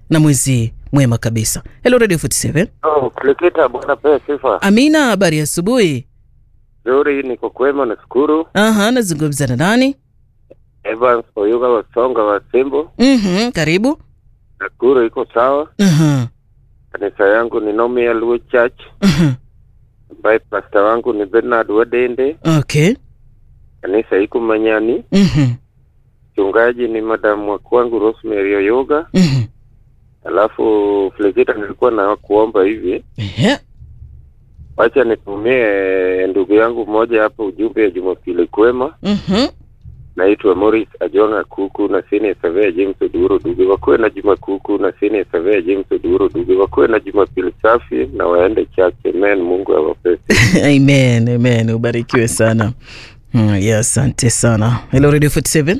na mwezi mwema kabisa. Hello Radio 47. Oh, Kulikita bwana pea sifa. Amina, habari ya asubuhi. Nzuri, niko kwema nashukuru. Aha, nazungumza na nani? Evans Oyuga Wasonga wa Simbo. Mhm, karibu. Nakuru iko sawa. Aha. Kanisa yangu ni Nomia Luo Church aha. ambaye pasta wangu ni Bernard Wadende. Okay. Kanisa iko Manyani. Mhm. Mchungaji ni madamu wa kwangu Rosemary Oyoga. Mhm. Alafu Kulikita, nilikuwa na kuomba hivi, Ehe. wacha nitumie ndugu yangu mmoja hapo ujumbe ya Jumapili kwema. Mhm. naitwa Morris Ajonga Kuku na sini Savea James Oduro Duge, wakuwe na juma kuku na sini Savea James Oduro Duge, wakuwe na jumapili safi na waende chache. Amen, Mungu awapesi. Amen, amen. Ubarikiwe sana. Mm, yeah, asante sana. Hello Radio 47.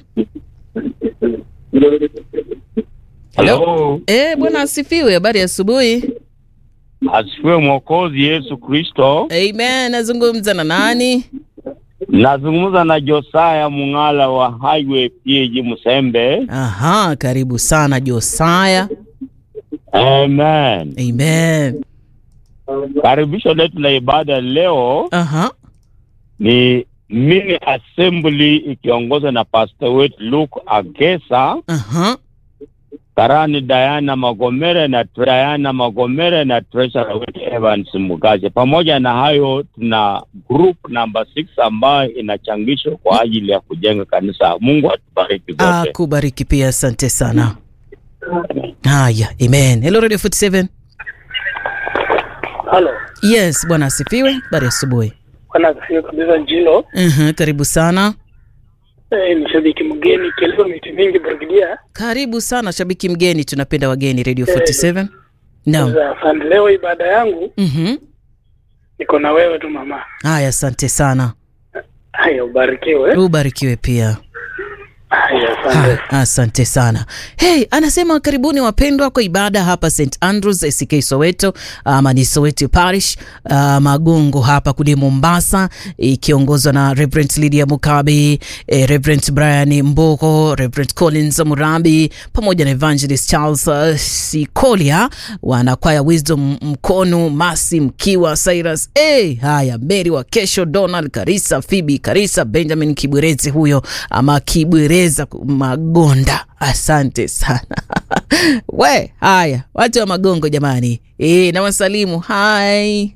Hello. Eh, bwana asifiwe. Habari ya asubuhi. Asifiwe Mwokozi Yesu Kristo. Amen. Nazungumza na nani? Nazungumza na Josaya Mung'ala wa Highway PAG Musembe. Aha, karibu sana Josaya. Amen. Amen. Karibisho letu la ibada leo Aha. ni mini assembly ikiongozwa na pastor wetu Luke Agesa, Aha. karani Diana Magomere na Diana Magomere na treasurer wetu Evans Mugaje. Pamoja na hayo, tuna group number 6 ambayo inachangishwa kwa ajili ya kujenga kanisa. Mungu atubariki zote. Akubariki pia, asante sana. Haya, amen. Hello Radio 47. Halo, Yes, bwana asifiwe. Habari ya asubuhi. bwana asifiwe kabisa. Njilo Mhm, karibu sana. eh, ni shabiki mgeni kielewa miti mingi Brigidia. Karibu sana shabiki mgeni, tunapenda wageni Radio 47. Naam. Sasa, Asante. Leo ibada yangu Mhm. niko na wewe tu mama. Haya, asante sana. Haya, ubarikiwe. Ubarikiwe pia. Haya, asante. Ha, asante sana. Hey, anasema karibuni wapendwa kwa ibada hapa St Andrews ACK Soweto ama ni Soweto Parish uh, Magongo hapa kule Mombasa ikiongozwa na Reverend Lydia Mukabi, eh, Reverend Brian Mboko, Reverend Collins Murambi pamoja na Evangelist Charles uh, Sikolia, wanakwaya Wisdom Mkono, Masi Mkiwa, Cyrus hey, haya Mary wa kesho, Donald Karisa, Phoebe Karisa, Benjamin Kibwerezi huyo ama Kibwereza Magonda, asante sana we. Haya watu wa Magongo jamani, e, na wasalimu hai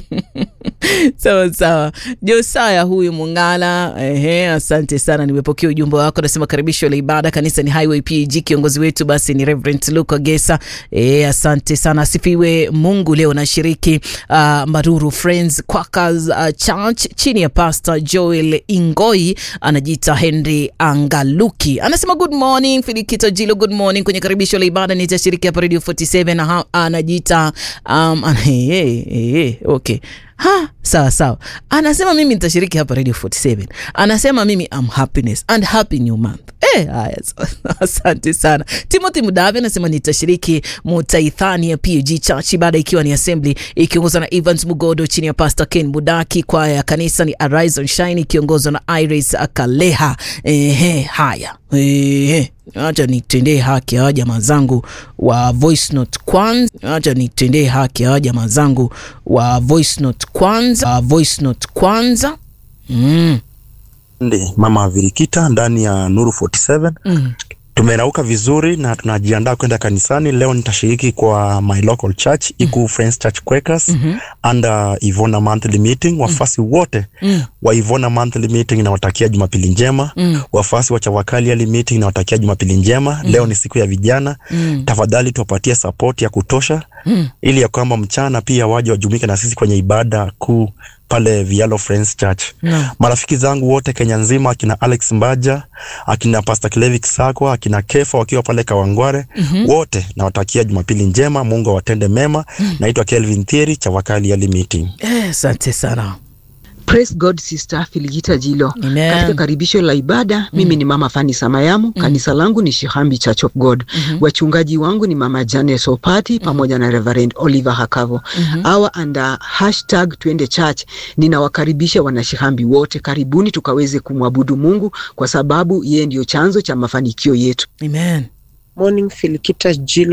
sawa sawa. Josaya huyu Mungala, ehe, asante sana, nimepokea ujumbe wako. Nasema karibisho la ibada kanisa ni Highway PG, kiongozi wetu basi ni Reverend Luka Gesa. E, asante sana, asifiwe Mungu. Leo nashiriki uh, Maruru Friends Quakers uh, Church chini ya Pastor Joel Ingoi, anajiita Henry Angaluki, anasema good morning Filikito Jilo, good morning kwenye karibisho la ibada nitashiriki hapa Radio 47 na ha- anajiita um, ana, hey, hey, hey, okay ha sawa sawa, anasema mimi nitashiriki hapa Radio 47. Anasema mimi am happiness and happy new month. Eh, haya sawa, asante sana. Timothy Mudavi anasema nitashiriki Mutaithani ya PG Church, ibada ikiwa ni assembly ikiongozwa na Evans Mugodo chini ya Pastor Ken Budaki. Kwaya ya kanisa ni Arise and Shine ikiongozwa na Iris Akaleha. Ehe, haya ehe Acha nitendee haki hawa jamaa zangu wa voice note kwanza. Acha nitendee haki hawa jamaa zangu wa voice note kwanza, wa voice note kwanza. Mm. Ndi, mama Virikita ndani ya Nuru 47. Mm. Tumerauka vizuri na tunajiandaa kwenda kanisani. Leo nitashiriki kwa my local church Iku Friends Church Quakers Mhm. under Ivona monthly meeting. Wafasi wote Mm. wa Ivona monthly meeting nawatakia Jumapili njema. Mm. Wafasi wa Chavakali early meeting nawatakia Jumapili njema. Leo ni siku ya vijana. Mm. Tafadhali tuwapatie support ya kutosha Mm. ili ya kwamba mchana pia waje wajumuike na sisi kwenye ibada kuu pale Vialo Friends Church. No. Marafiki zangu wote Kenya nzima, akina Alex Mbaja, akina Pastor Clevic Sakwa, akina Kefa wakiwa pale Kawangware, wote nawatakia Jumapili njema, Mungu awatende mema. Naitwa Kelvin Thieri, Chavakali Early Meeting. Eh, asante sana. Praise God Sister Filigita Jilo. Amen. Katika karibisho la ibada mimi ni Mama Fani Samayamu. Kanisa langu ni Shihambi Church of God. Wachungaji wangu ni Mama Janet Opati pamoja na Reverend Oliver Hakavo. Hawa under hashtag Twende Church. Ninawakaribisha wanashihambi wote, karibuni tukaweze kumwabudu Mungu kwa sababu yeye ndio chanzo cha mafanikio yetu. Amen. Morning Filikita Jilo